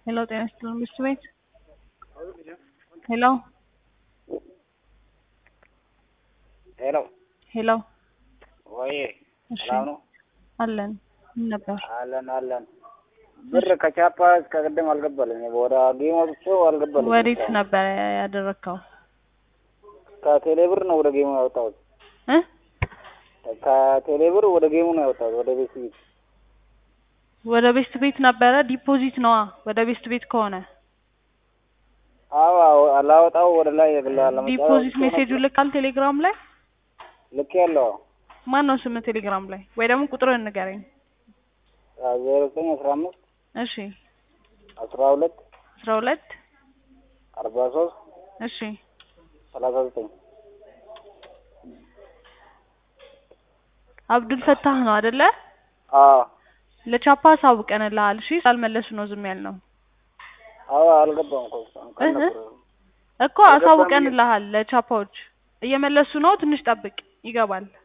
ሄሎ ጤና ይስጥልን ምሽት ቤት ሄሎ ሄሎ ሄሎ ወይ እሺ ሰላም ነው? አለን ምን ነበር አለን አለን። ብር ከቻፓ እስከ ቅድም አልገባልኝ ወደ ጌም ወጥቼው አልገባልኝ። ወዴት ነበር ያደረግከው ከቴሌ ብር ነው ወደ ጌሙ ያወጣሁት። እ ከቴሌ ብር ወደ ጌሙ ነው ያወጣሁት ወደ ቤት ቤት። ወደ ቤስት ቤት ነበረ ዲፖዚት ነዋ ወደ ቤስት ቤት ከሆነ አዎ አዎ፣ አላወጣው ወደ ላይ የግላለ ዲፖዚት ሜሴጁ ልካል ቴሌግራም ላይ ልክ ያለው ማን ነው ስም ቴሌግራም ላይ ወይ ደግሞ ቁጥርን ንገረኝ ዜሮ ዘጠኝ አስራ አምስት እሺ አስራ ሁለት አስራ ሁለት አርባ ሶስት እሺ ሰላሳ ዘጠኝ አብዱል ፈታህ ነው አይደለ አዎ ለቻፓ አሳውቀንልሃል እሺ ስላልመለሱ ነው ዝም ያልነው አዎ አልገባም እኮ እስካሁን ቀን እህ ነበር። እኮ አሳውቀንልሃል ለቻፓዎች እየመለሱ ነው ትንሽ ጠብቅ ይገባል